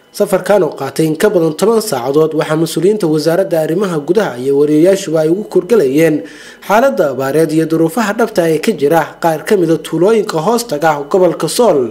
safarkan oo qaatay in ka badan toban saacadood waxaa mas-uuliyiinta wasaaradda arrimaha gudaha iyo wariyayaashuba ay ugu kurgalayeen xaaladda abaareed iyo duruufaha dhabta ee ka jira qaar ka mida tuulooyinka hoostaga gobolka sool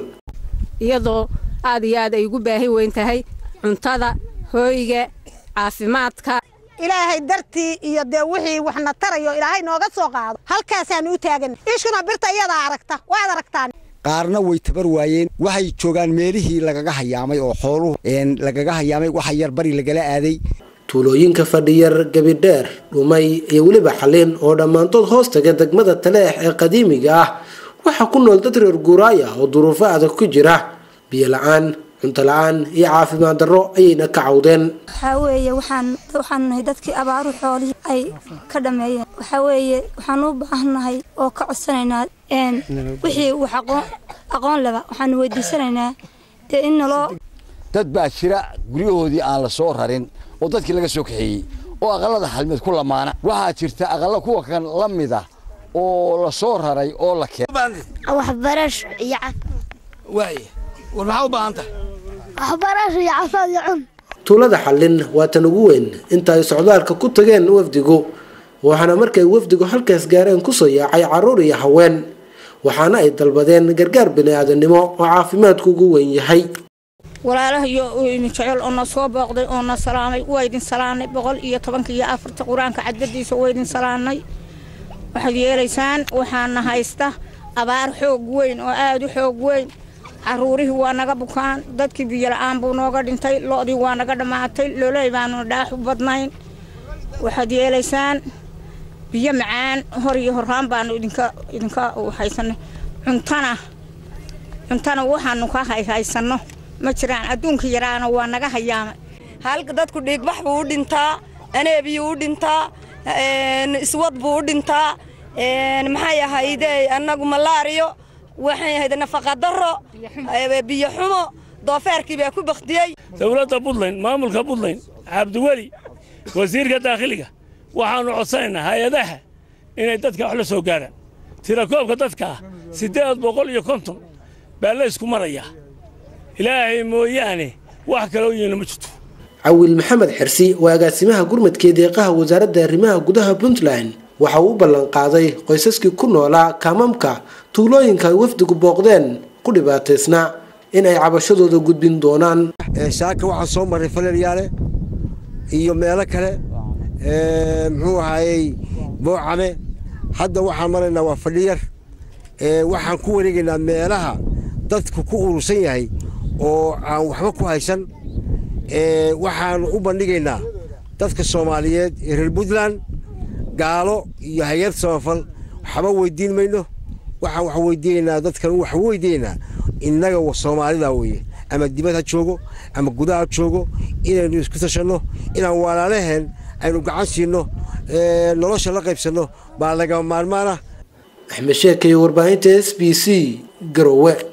iyadoo aad iyo aad ay ugu baahi weyn tahay cuntada hooyga caafimaadka ilaahay dartii iyo dee wixii waxna tarayo ilaahay nooga soo qaado halkaasaanu u taagan ishuna birta iyadaa aragta waad aragtaan qaarna way tabar waayeen waxay joogaan meelihii lagaga hayaamay oo xooluhu lagaga hayaamay waxa yar bari lagala aaday tuulooyinka fadhiyar gabidheer dhumay iyo weliba xaliin oo dhammaantood hoostaga degmada taleex ee qadiimiga ah waxaa ku nool dad reer guuraaya oo duruufo adag ku jira biyo la-aan cunto la-aan iyo caafimaad darro ayayna ka cawdeen waxaa weeye waxaan waxaan nahay dadkii abaaru xoolihii ay ka dhameeyeen waxaa weeye waxaan u baahannahay oo ka codsanaynaa wixii wax aqoon aqoon leba waxaanu weydiisanaynaa dee in naloo dad baa jira guryahoodii aan la soo rarin oo dadkii laga soo kaxeeyey oo aqallada xalmeed ku lamaana waxaa jirta aqalla kuwa kan la mid ah oo la soo raray oo la keenay waxbarasho iyo waay war maxaa u baahan tahay waxbarasho iyo cafaad iyo cun tuulada xallin waa tan ugu weyn inta ay socdaalka ku tageen wafdigu waxaana markay wafdigu halkaas gaareen kusoo yaacay carruur iyo haween waxaana ay dalbadeen gargaar bini-aadamnimo oo caafimaadku ugu weyn yahay walaalahayo idin jecel oo na soo booqday oo na salaamay waa idin salaanay boqol iyo tobanka iyo afarta qur-aanka cadbadiisa waa idin salaanay waxaad yeelaysaan waxaana haysta abaar xoog weyn oo aada u xoog weyn caruurihii waa naga bukaan dadkii biyola-aan buu nooga dhintay lo-dii waa naga dhammaatay loley baanu dhaax u badnayn waxaad yeelaysaan biyo macaan hor iyo horaan baanu idinka idinka haysanay cuntana cuntana waxaanu ka haysanno ma jiraan adduunka yaraana waa naga hayaamay halka dadku dhiigbax buu u dhintaa aneebiyuu u dhintaa iswad buu u dhintaa maxay ahayde annagu malaariyo waxay ahayd nafaqadaro biyo xumo doofeerkii baa ku bakdiyey dowladda puntland maamulka puntland cabdiweli wasiirka daakhiliga waxaannu codsanaynaa hay-adaha inay dadka wax la soo gaaraan tirakoobka dadkaa siddeed boqol iyo konton baa la ysku marayaa ilaahay mooyaane wax kaloo yeelna ma jirto cawil maxamed xirsi waa agaasimaha gurmadkee deeqaha wasaaradda arrimaha gudaha puntland waxa uu u ballanqaaday qoysaskii ku noolaa kaamamka tuulooyinka ay wafdigu booqdeen ku dhibaataysnaa in ay cabashadooda gudbin doonaan saaka waxaan soo marray falalyaale iyo meelo kale muxuu ahaayey boocame hadda waxaan maraynaa waa fadhiyar waxaan ku wareegaynaa meelaha dadku ku urursan yahay oo aan waxba ku haysan waxaanu u bandhigaynaa dadka soomaaliyeed ee reer puntland gaalo iyo hay-ad samafal waxba weydiin mayno waxaan wax weydiinaynaa dadkan wax weydiinaynaa innaga soomaalida weeye ama dibad ha joogo ama gudaha ha joogo inaynu isku tashanno inaan walaalaheen aynu gacan siinno nolosha la qaybsanno baa lagama maarmaana axmed sheekay warbaahinta s b c garowe